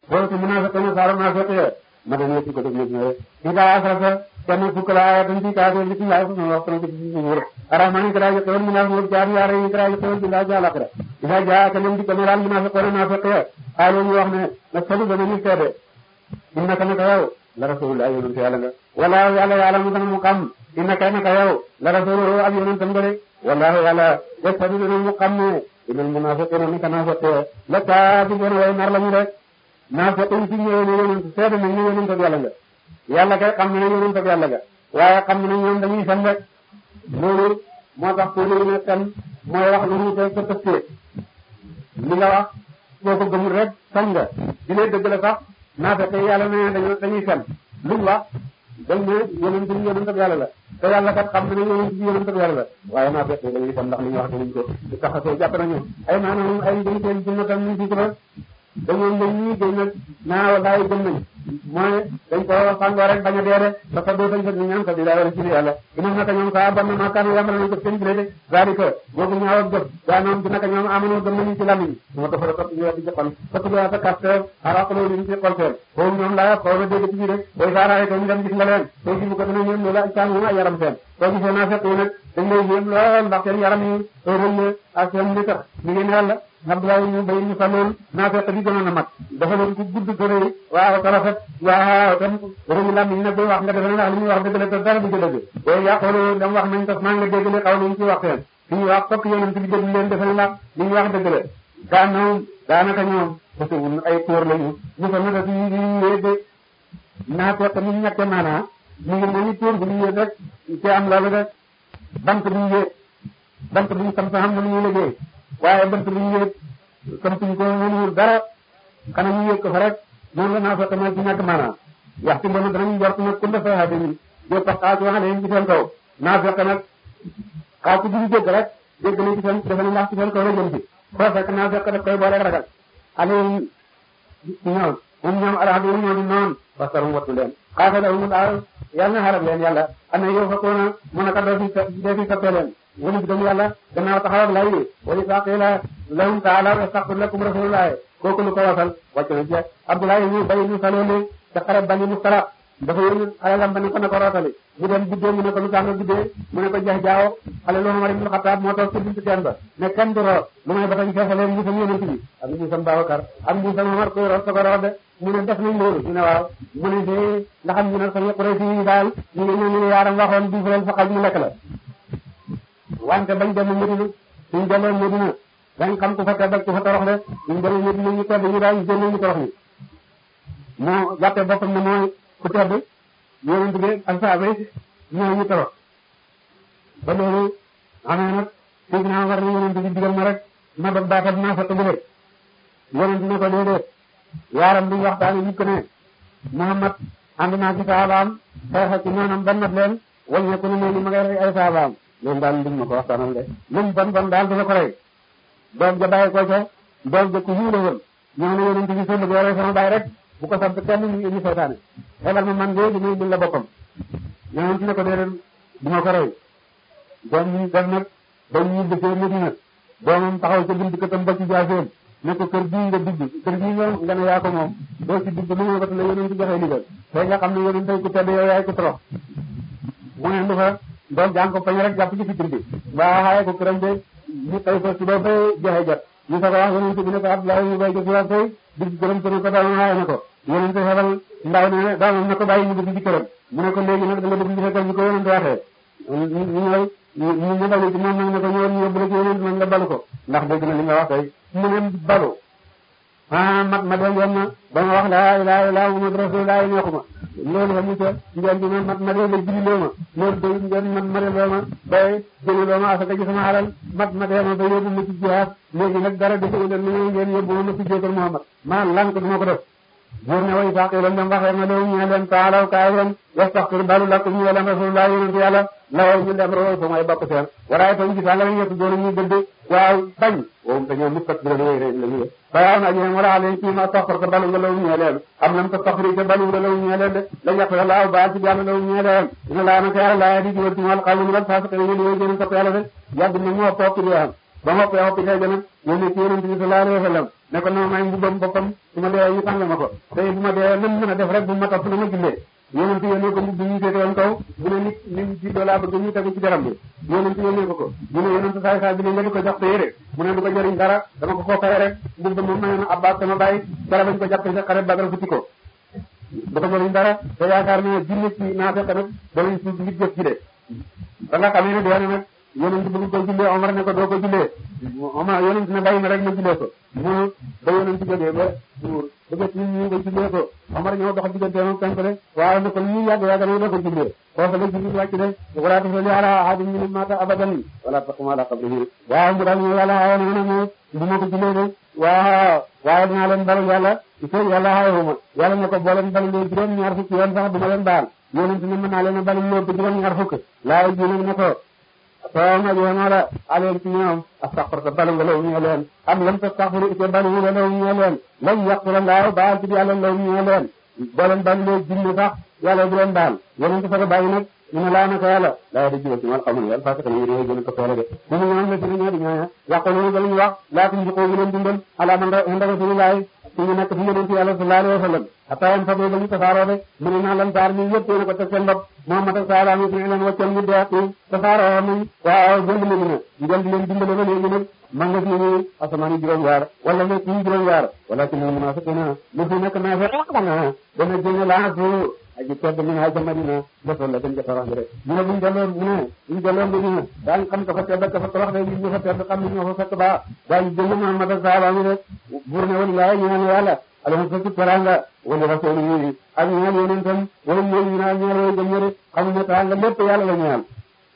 foofu munaafiquna saaru naafiq ya ma dem yëpp ko def yëpp na ida asrafa kenn fukk la aaya tan ci kaafir bi ci laa ko wax tan ci wur arahmani kara ji xewal munaafiq jaar yaare yi kara ji xewal bi laa jaala kara ida jaa ka lim di ko meral munaafiquna naafiq ya xaalu ñu wax ne na salu dana ñu seede innaka naka yow la rasulullah yonent yàlla nga wala yàlla yàlla mu dana mu xam innaka naka yow la rasuluhu ab yonentam nga de wallahu yàlla yastadu dana mu xam ne inal munafiqina naka naafiq la kaadibuuna way nar lañu rek naafiq yi ci ñëwee ne yonent seede nañ ne yonent ak yàlla nga yàlla kay xam na ne yonent ak yàlla nga waaye xam na ne ñoom dañuy fen rek loolu moo tax pour ñu ne fen mooy wax lu ñu te sa tëstee li nga wax boo ko gëmul rek fen nga di lee dëgg la sax naafiq yi yàlla ne dañu dañuy fen luñ wax dañ ne yonent bi yonent ak yàlla la te yàlla kat xam na ne yonent bi yonent ak yàlla la waaye naafiq yi dañuy fen ndax li ñu wax dañuñ ko di taxasoo jàpp nañu ay maanaam ay dañ seen jinna tam ñu ci ko dañoo ngeen ñii gën nag naa walaay gëm nañ mooy dañ ko sàngoo rek bañ a dee de parce que doo sañ fekk ñu ñaan ko di laa wala ci yàlla ina naka ñoom saa ban na maakaan yàmbal nañ ko seen bile de zalika boobu ñaaw ak jëf gaa noom ci naka ñoom amono gëm nañu ci lamiñ moo tax la topp ñu weddi ci xol topp lu sa kaste araqloo liñ ci xol seen boobu ñoom laa xaw na dégg ci bi rek booy saaraay ko ñu dem gis nga leen soo gisu ko dina ñoom loolu ak caan moom ay yaram seen soo gisee naa fekk nag dañ lay yéem lool ndax seen yaram yi rëy ak seen li tax ñu ngi neel la Abdoulaye ñu bay ñu saloon naa fekk bi gënoon a mat dafa leen ku gudd ko rëy waaw te rafet waaw tam rëy lam yi nag booy wax nga defe ne ndax li ñuy wax dëgg la te dara du ci dëgg booy yàqoolu dam wax nañ tas maa nga dégg li xaw nañ ci wax seen fi ñu wax fokk yonent bi dégg leen defe ne ndax li ñu wax dëgg la gaa ñoom daanaka ñoom parce que ay tóor lañu ñu fa naka ci ñu yéeg de naa fekk ni ñekke maanaa ñu ngi mel ni tóor bu ñu yéeg rek ci am loolu rek bant bu ñu yéeg bant bu ñu sam sa xam na ñu liggéey waaye bant bu ñu yéeg comme suñ ko mënul dara xanaa ñu yéeg ko fa rek noonu la naa fekk mooy ci ñàkk maanaam yaxtu mbonu danañ jort nag ku dafa xaati ni jo tax xaaj wax leen ci seen kaw naa fekk nag xaaj ci duñu jégg rek jégg nañ ci seen defe ne ndax ci seen kaw la jëm ci foo fekk naa fekk daf koy boole ragal ale ñoom moom ñoom alaxadu ñoo di noonu wasarum wattu leen xaatala umul aar yàlla na xarab leen yàlla ana yow fekkoona mun a ka doo fi doo fi soppee leen wala bi dem yàlla gannaaw taxaw ak lay wala saa qila lahum taala yastaghfir lakum rasulullah kooku lu ko wasal wàcc na ci Abdoulaye ñu bay ñu saloole ca xare bani Mustara dafa yónni xale lam ba ne ko na ko rootali mu dem guddee mu ne ko lu tax nga guddee mu ne ko jeex jaawo xale lu Umar ibn Xattaab moo toog ci buntu teen ba ne kenn du root lu may ba tañ feesaleen mbuusam yonent bi ak mbuusam Babacar ak mbuusam Umar ko root sa ko root de mu ne def nañ loolu ñu ne waaw mu ne fii ndax am ñu ne sañu Quraysh yi daal ñu ngi ñëw ñu ne yaaram waxoon bii leen fa xaj mu lekk la wante bañ dem Medina suñ demee Medina dañ xam ku fa tedd ak ku fa torox de suñ demee Medina ñu tedd ñu daal génne ñu torox ni moo jàppee boppam ne mooy ku tedd yonent bi ak saaba yi ñoo ñu torox ba loolu amee nag fii naa war na yonent bi digal ma rek ma dog baatab naa fa tëgg yonent ne ko déedéet yaaram bi waxtaane ñu ko ne Muhammad ànd naa ci saabaam xeex ci noonam ban nat leen wàññeeku ne ni ma ngay rey ay saabaam loolu daal liñ ma ko waxtaanal de lum bon bon daal dina ko rey doom ja bàyyi ko ca doom ja ku hiile woon ñoo ne yonent bi sënd boo rey sama baay rek bu ko sant kenn ñu indi seytaane xelal ma man léegi muy indi la boppam yonent ne ko déedéet du ma ko rey doom ñu def nag dañ ñu dëkkee Medina doomam taxaw ca buntu këtam ba ci jaaseen ne ko kër bii nga dugg kër bii nga nga ne yaa ko moom doo ci dugg mu ne ko te la yonent joxe ndigal tey nga xam ne yonent ku tedd yow yaay ko torox mu ne du fa doom jàng ko fañ rek jàpp ci fikir bi mbaa xaaye ko këram de ñu tay ko suba ba joxe jot ñu sa ko wax yonent bi ne ko Abdoulaye ñu bay jëf wax tey dig këram te ne ko doomam xaaye na ko yonent xebal ndaw ne doomam na ko bàyyi ñu dugg ci këram mu ne ko léegi nag da nga dugg ci fekkal ñu ko yonent waxee ñu ñëw ñu ñu balu ci moom nag ne ko ñëwal ñu yóbbu la ci yonent nag nga balu ko ndax dégg na li nga wax tey mu ne balu ah mat ma dee yoon na ba ma wax laa ilaaha illallaah Muhammadu rasuulullaah neexuma loolu xamu ca ngeen di man mat ma dee la julli loo ma loolu day ngeen mat ma dee loo ma ba jëli loo ma asaka ci sama alal mat ma dee ma ba yóbbu ma ci jihaad léegi nag dara defu leen lu ngeen yóbbu ma ci jéegal Muhammad maa lan ko duma ko def buur ne way saaq leen dem waxee na loolu ñu leen taalaw kaay leen yastaxfir balu lakum ñu leen rasuulullaah yonent yàlla lawoo ñu dem roo fa mooy bokk seen waraay tam gis nga yëpp doon ñu gëdd waaw bañ woom dañoo mustak bi la wéy la ñu bayaaw na ñeen wala leen ci ma taxfar ko balu nga law ñee leen am nam ta taxfri te balu nga law ñee leen de la ñaq laaw baal ci yàlla law ñee leen dina laa naka yàlla laa di jiwal ci wàll xawlu wal faasiq yi ñu gën ko yàlla de yàgg na moo topp di am ba ma ko yow bi tey gën a ñu ne ci yonent bi sallallahu alayhi wa sallam ne ko non may mbubbam boppam su ma dee ñu tàng ma ko te bu ma dee nan mën a def rek bu ma topp na ma jullee yonent yónnee ko mbubb ñu féete woon kaw bu ne nit nit juddoo laa bëgg ñu tegu ci deram bi yonent yónnee ko ko ñu ne yonent saay saay bi ne nga di ko jox te yére mu ne du ko jëriñ dara dama ko koo fay rek mbubb moom mayoon Abbas sama bàyyi dara bañ ko jàpp ci xare Badar futti ko du ko jëriñ dara te yaakaar ne jinne ci naa fekk nag danañ suuf ngir jëf ci de ba nga xamee ne dee na nag yonent bëgg ko jullee Omar ne ko doo ko jullee Omar yonent ne bàyyi ma rek ma jullee ko mu ba yonent jógee ba buur bëgg nit ñi ko jullee ko Omar ñëw dox diggante moom penk de waaye ne ko ñu yàgg yàgg na doo ko jullee foofu la jibril wàcc de wala tasalli ala ahadin minhum mata abadan wala taqum ala qabrihi waaw mu daal ñu yàlla xawoon na nag moom du ma ko jullee de waaw waaye dinaa leen balu yàlla il faut yàlla xayuma yàlla ne ko boo leen balulee juróom ñaar fukki yoon sax du ma leen baal yonent ne mën naa leen a balu lépp juróom ñaar fukk laay ji nag ne ko soo ma joona la aleen ci ñoom astaghfirta balu nga law ñee leen am lam tastaghfiru ite balu nga law ñee leen lan yaqula laaw baal ci yàlla law ñee leen boo leen balulee jinne sax yàlla du leen baal yonent fa ko bàyyi nag ñu ne laa naka yàlla laa da jiba ci mal xamul yàlla parce que ñu réew gën a ko toole de mu mu ñoom la ci ñoo di ñooña yàquluna dañu wax laa tuñ jikoo wu leen dundal ala man inda rasulillahi suñu nekk fi yonent yàlla sallallahu alayhi wa sallam hatta yam fa ba ñu tasaaroo de mu ne naa lan saar ñu yëpp yéen a ko teg seen bopp Muhammad ak sahabaam yi suñu leen waccoon ñu dee yi tasaaroo nañ waaw jënd leen na ñu jënd leen dimbale ba léegi nag man nga fi ñu asamaan yi juróom yaar wala nekk yi juróom yaar wala ci ñu munafiqina lu fi nekk naa fa dana dana génne laa fu aji tedd mi naa jamadina defoon la dem jafarax bi rek mu ne buñ delloo mu ne buñ delloo Madina daañu xam ka fa tedd ka fa tabax de ñu fa tedd xam ne ñoo fa fekk baa daañu jël Muhammad ak sahabaam yi rek buur ne walilaay ñu naan yàlla alama sa ci teranga wala rasul yi ak ñaan yonentam wala ñoom ñu naan ñaar way gëm ñëre xamuñ ne teranga lépp yàlla la ñaan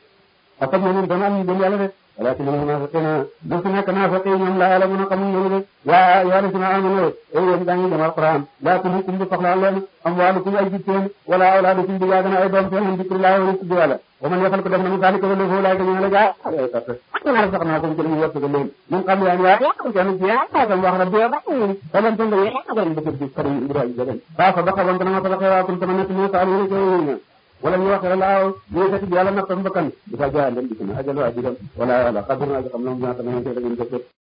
ak ak yonentam am ñu gëm yàlla de walakin almunafiqina du fi nekk naafiqi ñoom laa yàlla mën a xamuñ loolu de yaa yaa lasina amanu ay yéen daa ngi dem alquran laa tulhikum du soxlaa leen amwaalukum ay jitteen wala awlaadukum di yaaga na ay doom seen an dikrillahi wa tudd yàlla wa man yafal ko def na mu saalika wala foofu laay dañu la gaa ay sart naa sax naa ko ci ñu wërsëgal leen ñun xam yaa yaa kenn ci yaa tam wax rabbi ba fa leen tan yaa ko ñu bëgg di fari ibrahim jagan ba fa ba xawoon dana ma fa xewa kun sama nekk ñu saalu ko ñu wala ñu wax laaw ñu yëkkati yàlla nattam bakkan di fa jaa leen di na ajalu ajiram wala wala xadir na xam na mu ñaata na ngeen ko